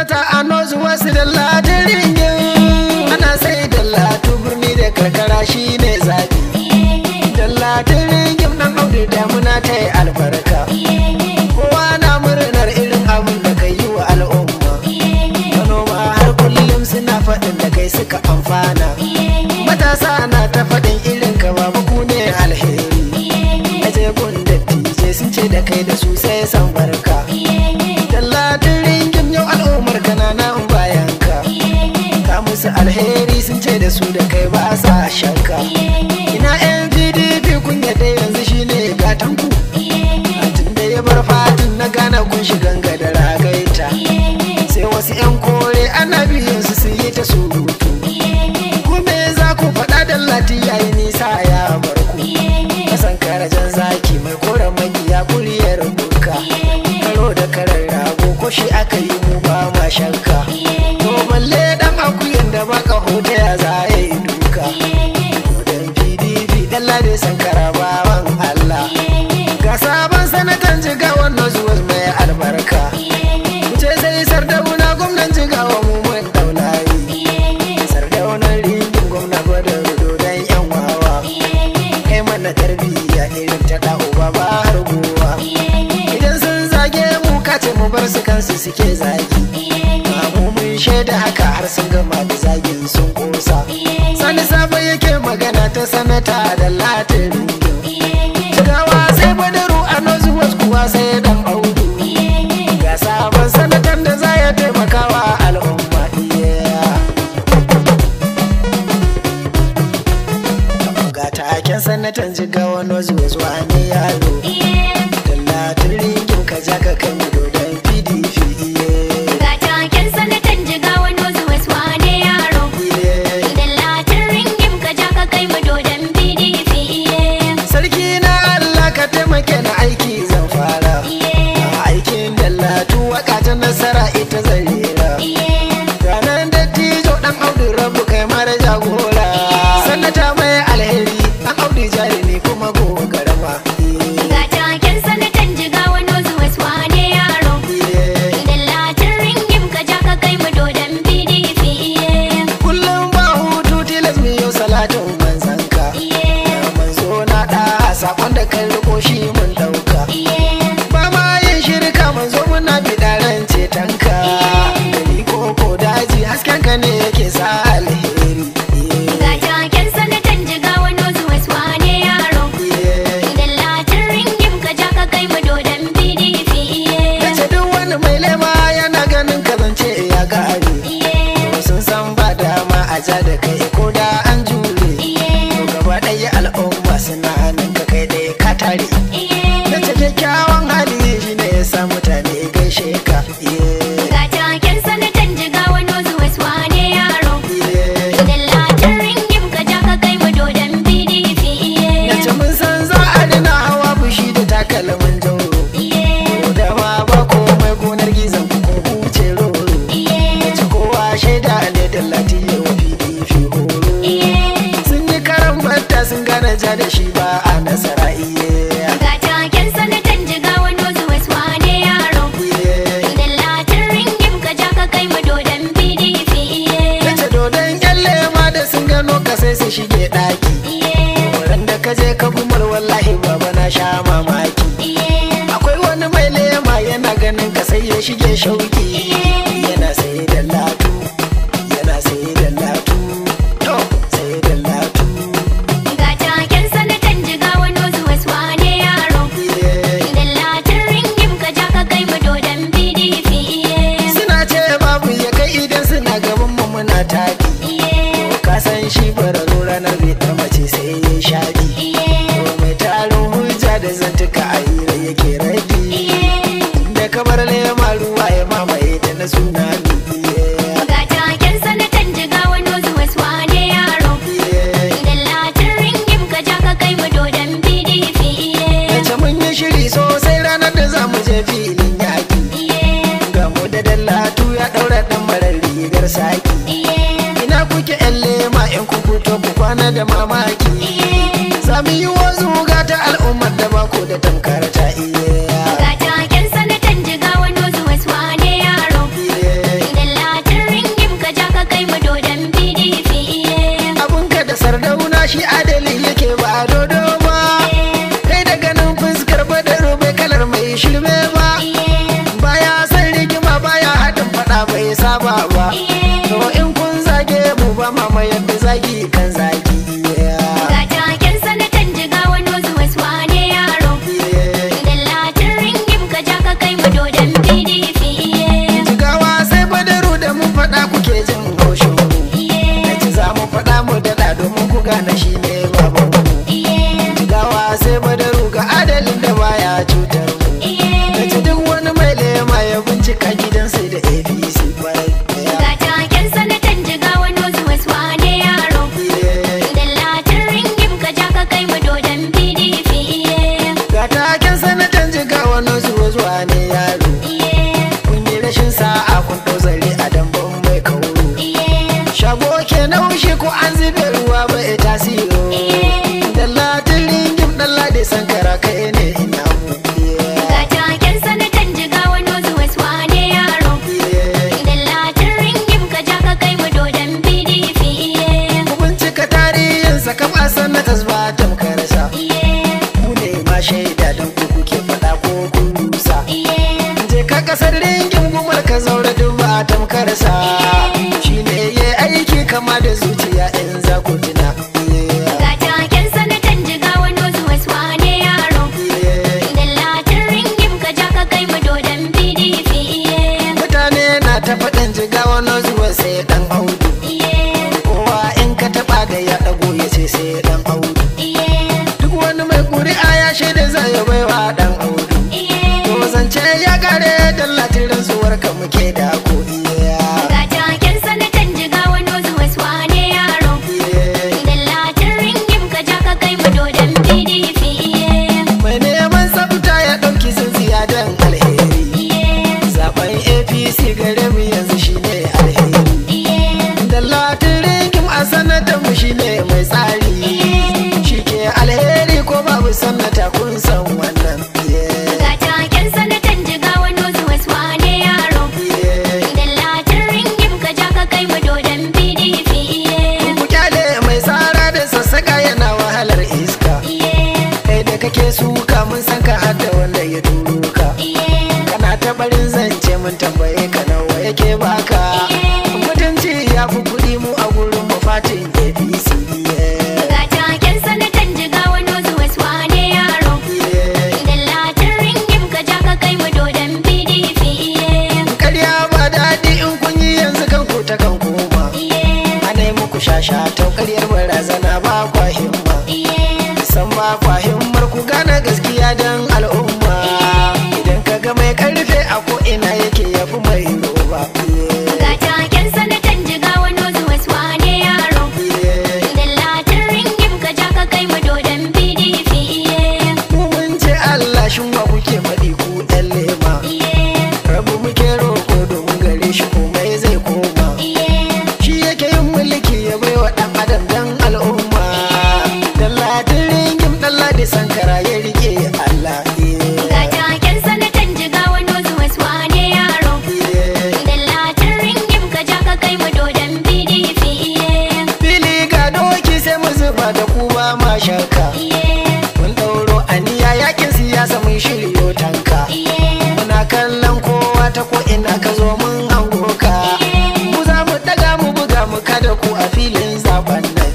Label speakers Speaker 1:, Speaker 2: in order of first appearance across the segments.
Speaker 1: sanata a nozu wasu da ladirin ana sai da latu birni da karkara shine zaɓi da ladirin nan audu damuna ta yi albarka kowa na murnar irin abin da kai yi wa al'umma manoma har kullum suna faɗin da kai suka amfana matasa na ta faɗin irin ka babu ku ne alheri aje gun dattijai sun ce da kai da su sai san barka Dallatin ringin yau al'ummar kananan bayan ka Ka musu alheri sun ce da su da kai ba sa shakka Ina yan PDP kun yadda yanzu shine gatan ku Tun da ya bar fatin na gana kun shigan da ragaita Sai wasu yan kore ana biyan su sun yi ta surutu Ku me za ku faɗa dallati yayi nisa ya bar ku Kasan karajan zaki mai koren magiya kuriyar buka Karo da karar rago ko shi aka yi mu ba ma shakka To balle dan akuyan da baka hoto ya za ya yi duka Dan PDP dalla da sankara bawan Allah Ga sabon sanatan jiga wannan zuwa mai albarka Wuce sai sardauna gwamnan jigawa mu mun daulayi Sardaunan ringin gwamna gwadon rudo dan yan wawa kai mana tarbiyya irin ta da uba ba har gowa idan sun zage mu kace mu bar su kansu suke zagi mu mun shaida haka har sun gama da zagin sun kosa sani sabo yake magana ta sanata da latin Jigawa sai badaru a nozu kuwa sai dan audu ga sabon sanatan da za ya taimakawa al'umma yeah. ga taken sanatan jigawa nozu zuwa ne yaro Dallatin ringin ka ja ka kan dodon PDP iye
Speaker 2: Ga taken sanatan jigawa nozu wasu wane yaro.
Speaker 1: iye
Speaker 2: Idan latin ringim ka ja ka kai mu dodon PDP iye.
Speaker 1: Sarki na Allah ka taimake na aiki zan fara
Speaker 2: Iye,
Speaker 1: A aikin dallatu waka ta nasara ita zan rera
Speaker 2: iye,
Speaker 1: Ranar dattijo dan audu rabu kai mara jagora Sanata mai alheri dan audu jarumi kuma gogarama
Speaker 2: Ga taken sanatan jigawa nozu wasu wane yaro. Idan latin ringim ka ja ka kai mu dodon PDP iye.
Speaker 1: Kullum ba hutu tilas mu yau salatin manzanka
Speaker 2: Iye,
Speaker 1: manzo na da sakon da kai riko shi mun dauka
Speaker 2: iye,
Speaker 1: ba ma yin shirka manzo muna bidaren cetonka gari ko ko daji hasken ka ne yake sa alheri
Speaker 2: Ga taken sanatan jigawa nozu wasu wane yaro. Idan latin ringim ka ja ka kai mu dodon PDP iye.
Speaker 1: Nace duk wani mai lema yana ganin ka zance ya gane
Speaker 2: Iye,
Speaker 1: sun san ba dama a ja da kai ko da an jure
Speaker 2: iye,
Speaker 1: to gaba ɗaya al'umma suna hannun ka kai ɗaya ka tare
Speaker 2: iye.
Speaker 1: Nace kyakkyawan hali shi ne ya sa mutane gaishe ka Yeah.
Speaker 2: Ga taken sanatan jigawa nozu wasu wane yaro.
Speaker 1: Yeah.
Speaker 2: Idan latin ringim ka ja ka kai mu dodon PDP iye.
Speaker 1: Nace mun san za a dina hawa fushi da takalmin jauro
Speaker 2: Iye,
Speaker 1: Ko da ma ba komai gonar gizon ku ko huce roro
Speaker 2: iye,
Speaker 1: Nace kowa shaida ne da latiyo PDP horo
Speaker 2: iye.
Speaker 1: Sun yi karan batta sun gane ja da shi ba a nasara iye
Speaker 2: Ga taken sanatan jigawa nozu wasu wane yaro.
Speaker 1: Iye
Speaker 2: Idan latin ringim ka ja ka kai mu dodon PDP iye.
Speaker 1: Nace dodon kyalle ma da sun gano ka sai su shige ɗaki
Speaker 2: Iye,
Speaker 1: Wurin da ka je ka gumar wallahi baba na sha mamaki
Speaker 2: iye,
Speaker 1: Akwai wani mai lema yana ganin ka sai ya shige shauki Yana sai da latu Yana sai da latu To sai da latu
Speaker 2: Ga taken sanatan jigawa nozu wasu wane yaro.
Speaker 1: Iye
Speaker 2: Idan latin ringim ka ja ka kai mu dodon PDP iye.
Speaker 1: Suna ce babu ya kai idan suna gaban mu muna taɗi
Speaker 2: Iye,
Speaker 1: Ka san shi bararo ranar bai ta mace sai ya shaɗi
Speaker 2: iye,
Speaker 1: mai tarin hujja da zantuka a hira yake rabi
Speaker 2: iye.
Speaker 1: da kamar lema ruwa ya mamaye da na tsunami yeah,
Speaker 2: Ga taken sanatan jigawa nozu wasu wane yaro.
Speaker 1: yeah.
Speaker 2: Idan latin ringim ka ja ka kai mu dodon PDP iye.
Speaker 1: Nace mun yi shiri sosai ranar da za mu je filin yaƙi
Speaker 2: Iye,
Speaker 1: ga mu da dallatu ya ɗaura ɗan marar rigar saki
Speaker 2: iye,
Speaker 1: ina kuke yan lema in ku fito ku kwana da mamaki za mu yi wazu ga ta al'ummar da ba ku da tamkar ta iya
Speaker 2: Ga taken sanatan jigawa nozu wasu wane yaro.
Speaker 1: yeah.
Speaker 2: Idan
Speaker 1: shirme ba baya san rigima baya haɗin faɗa bai saba ba to in kun zage mu ba mama yadda zagi kan zagi
Speaker 2: Ga taken sanatan jigawa nozu wasu wane yaro. Dallatin ringim ka ja ka kai mu dodon PDP.
Speaker 1: jigawa sai badaru da mun faɗa kuke jin haushin mu na ci za mu faɗa mu daɗa domin ku gane shi ne baban mu jigawa sai badaru ga adalin da baya cutar mu na ci duk wani mai lema ya bincika gidansu da apc kwarai
Speaker 2: Ga taken sanatan jigawa nozu wasu wane yaro. Dallatin ringim ka ja ka kai mu dodon PDP.
Speaker 1: ga taken sanatan jigawa na zuwa zuwa ne yaro kun yi rashin sa'a kun ɗau zare a damban mai kauro shago ke naushi ko an zube ruwa ba ya tasiro dallatin ringim ɗan lade sankara kai ne ina mu
Speaker 2: Ga taken sanatan jigawa nozu wasu wane yaro. Dallatin ringim ka ja ka kai mu dodon PDP.
Speaker 1: ku bincika tarihinsa kama sanatas ba tamkarsa ku ne ma shaida don ku kuke faɗa ko kun rusa je ka kasar ringin gumar ka zaura duk ba tamkarsa shi ne ya aiki kama da zuciya in za ku tuna
Speaker 2: Ga taken sanatan jigawa nozu wasu wane yaro. Dallatin ringim ka ja ka kai mu dodon PDP.
Speaker 1: mutane na ta faɗin jigawa na zuwa sai dan audu kowa in ka taɓa da ya ɗago ya ce sai dan audu duk wani mai ƙuri'a ya shaida zai ya baiwa dan audu to zance ya kare dallatin rantsuwar ka muke da ko iya
Speaker 2: Ga taken sanatan jigawa nozu wasu wane yaro. Dallatin ringim ka ja ka kai mu dodon PDP.
Speaker 1: mai neman tsafta ya ɗauki tsintsiya don alheri zaben apc gare mu yanzu shine alheri dallatin ringim a sanatan mu shine mai tsari shi ke alheri ko babu sannata kun san wannan
Speaker 2: Ga taken sanatan jigawa nozu wasu wane yaro. Dallatin ringim ka ja ka kai mu dodon PDP.
Speaker 1: ku kyale mai tsara da sassaka yana wahalar iska kai da kake suka mun san ka hada wanda ya turo ka kana ta barin zance mun tambaye ka nawa yake baka mutunci ya fi kuɗi mu a gurin mu fatin apc
Speaker 2: Ga taken sanatan jigawa nozu wasu wane yaro. Dallatin ringim ka ja ka kai mu dodon PDP.
Speaker 1: karya ba daɗi in kun yi yanzu kan ku ta kan koma ana yi muku shasha ta karyar barazana ba kwa himma san ba kwa himmar ku gane gaskiya don al'umma idan ka ga mai karfe a ko ina yake yafi mai roba
Speaker 2: Ga taken sanatan jigawa nozu wasu wane yaro. Dallatin ringim ka ja ka kai mu dodon PDP.
Speaker 1: mu mun ce Allah shin wa kuke faɗi ku ɗan lema rabu muke roƙo domin gare shi komai zai koma shi yake yin mulki ya bai wa ɗan adam dan al'umma dallatin ringim ɗan ladi sankara ya rike Allah
Speaker 2: Ga taken sanatan jigawa nozu wasu wane yaro. Dallatin ringim ka ja ka kai mu dodon PDP.
Speaker 1: fili ga doki sai mu zuba da ku ba ma shakka mun ɗauro aniya yakin siyasa mun shiryo tanka muna kallon kowa ta ko ina ka zo mun hango ka mu za mu daga mu buga mu kada ku a filin zaben nan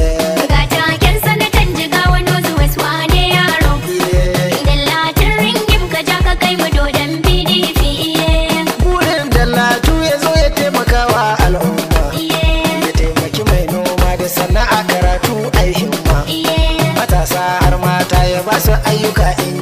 Speaker 2: Ga taken sanatan jigawa nozu wasu wane yaro. Dallatin ringim ka ja ka kai mu dodon PDP.
Speaker 1: burin dallatu ya zo ya taimaka wa al'umma ya taimaki mai noma da sana'a karatu ai himma matasa har mata ya ba su ayyuka in